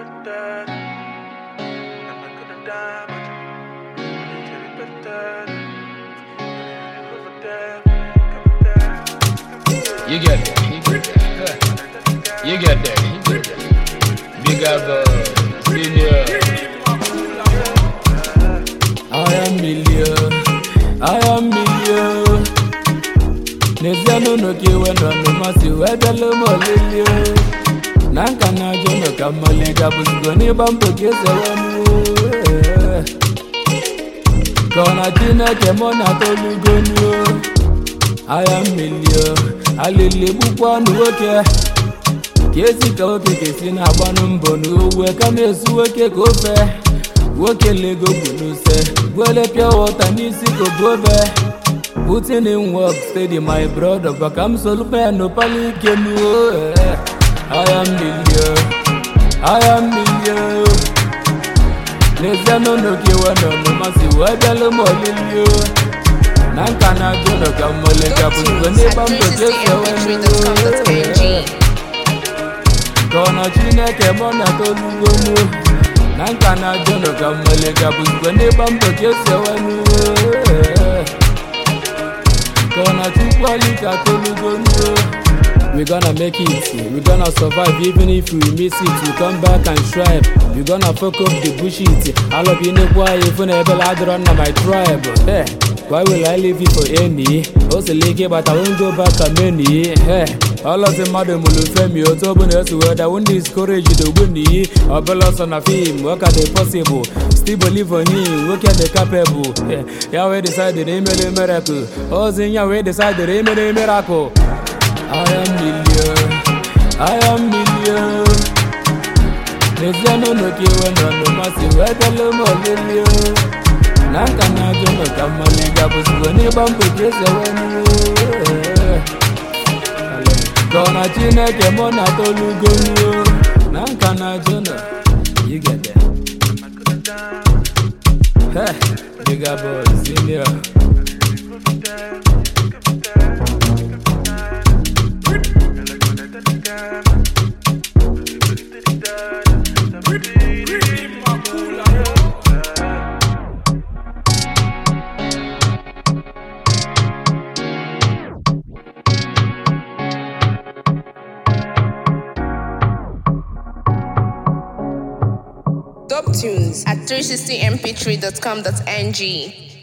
You get there. You get there. You get there. You get there. Big up, uh, senior. I am million, I am million. N'ezie n'ụlọ ka iwe nọ n'ụmasị wee bịala m olili na nka na ajọ nọ ka mmali gabụzigo n'ịgba mbọ ka ezewe ka ọ na chineke mụ na tolugonuo agha mmili alili gbukwa ọnụ nwoke ka esi ka nwoke ka esi na-agbanụ mbọ n'owe kama esu nwoke ka ofe nwoke lego bụ n'use gwele pịa wọta n'isi ka obobe Putting in work steady my brother Baka m solupe no pali ike nuo I am million I am million N'ezie n'ụlọ ka iwe nọ n'ụmasị wee bịalụ m olili na nka na ajụ nọ ka mmole ka bụ igwe n'ịgba mbọ ka esi ewe www.360mp3.com.ng ka ọ na chineke mụ na tolugonu na nka na ajụ nọ ka mmole ka bụ igwe n'ịgba mbọ ka esi ewe ka ọ na chukwu anyị ka tolugonu We gonna make it, we gonna survive even if we miss it. We come back and strive. We gonna fuck up the bullshit. All of you know why even a bell I run my tribe. Hey, why will I leave you for any? Also, leaky, but I won't go back to many. Hey, all of the madam will fame you. To be honest, where I won't discourage you to win the or bellows on a film. Work at the possible. Still believe on him. Work at the capable. Hey, Yahweh decided they made a miracle. Oh, Yahweh decided they made a miracle. I am million, I am million. N'ezie n'ụlọ ka iwe nọ n'ụmasị wee bịala m olili na nka na ajọ nọ ka mmali gabụzigo n'ịgba mbọ ka esi ewe ka ọ na chineke mụ na tolugonuo na nka na ajọ nọ yigede Hey, bigger boy, senior. Top tunes at 360mp3.com.ng